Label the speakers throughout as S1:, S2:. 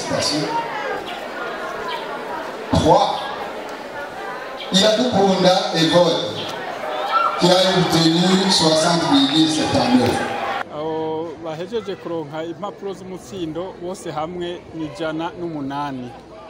S1: félicitations. 3. Iradukunda Evode, qui a obtenu 60,79.
S2: abo bahejeje kuronka impapuro z'umutsindo bose hamwe ni ijana n'umunani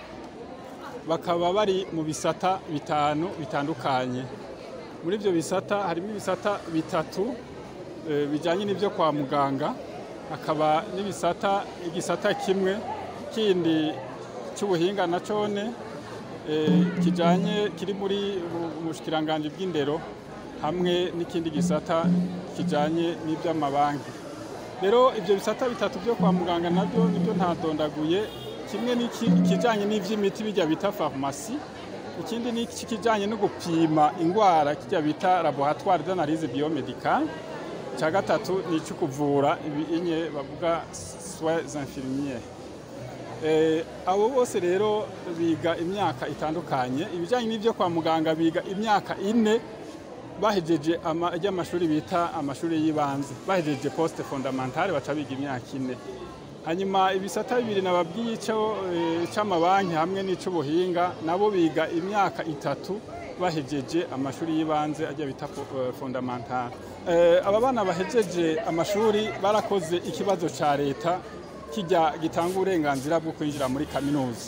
S2: bakaba bari mu bisata bitanu bitandukanye muri ibyo bisata harimo ibisata bitatu eh, bijyanye n'ibyo kwa muganga hakaba n'ibisata igisata kimwe kindi cy'ubuhinga na cone eh, kijanye kiri muri ubushikiranganje bw'indero hamwe n'ikindi gisata kijanye n'iby'amabanki rero ibyo bisata bitatu byo kwa muganga nabyo nibyo ntadondaguye kimwe n'ikijanye n'ivy'imiti bijya bita farumasi ikindi ni ikijanye no gupima ingwara kijya bita laboratoire d'analyse biomedicale cya gatatu ni icyo kuvura ibinye bavuga soins infirmiers Eh, abo bose rero biga imyaka itandukanye ibijyanye n'ibyo kwa muganga biga imyaka ine bahejeje amashuri bita amashuri y'ibanze bahejeje poste fondamentale baca biga imyaka ine hanyuma ibisata bibiri nababwiye icy'amabanki hamwe n'icy'ubuhinga nabo biga imyaka itatu bahejeje amashuri y'ibanze ajya bita fondamentale aba bana bahejeje amashuri barakoze ikibazo cya leta kijya gitanga uburenganzira bwo kwinjira muri kaminuza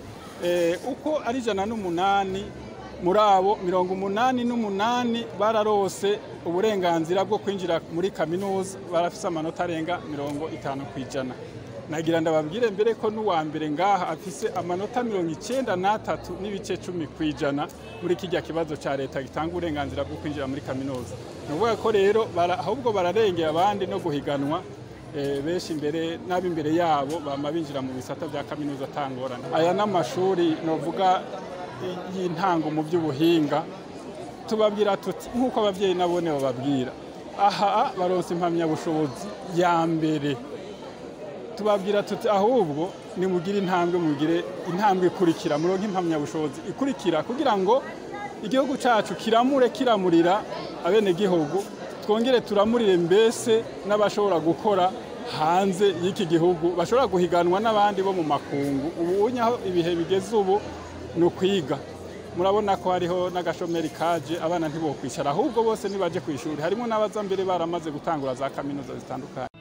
S2: uko ari ijana n'umunani muri abo mirongo umunani n'umunani bararose uburenganzira bwo kwinjira muri kaminuza barafise amanota arenga mirongo itanu ku ijana nagira ndababwire mbere ko n'uwa mbere ngaha afise amanota mirongo icyenda n'atatu n'ibice cumi ku ijana muri kijya kibazo cya leta gitanga uburenganzira bwo kwinjira muri kaminuza ni ukuvuga ko rero ahubwo bararengera abandi no guhiganwa benshi imbere n'ab'imbere yabo bama binjira mu bisata bya kaminuza atangorana aya n'amashuri novuga y'intango mu by'ubuhinga tubabwira tuti nk'uko ababyeyi nabone bababwira aha baronse impamyabushobozi ya mbere tubabwira tuti ahubwo nimugire intambwe mugire intambwe ikurikira muronke impamyabushobozi ikurikira kugira ngo igihugu cyacu kiramure kiramurira abenegihugu twongere turamurire mbese n'abashobora gukora hanze y'iki gihugu bashobora guhiganwa n'abandi bo mu makungu ubu aho ibihe bigeze ubu ni ukwiga murabona ko hariho n'agashomeri kaje abana ntibokwicara ahubwo bose nibaje ku ishuri harimo n'abaza mbere baramaze gutangura za kaminuza zitandukanye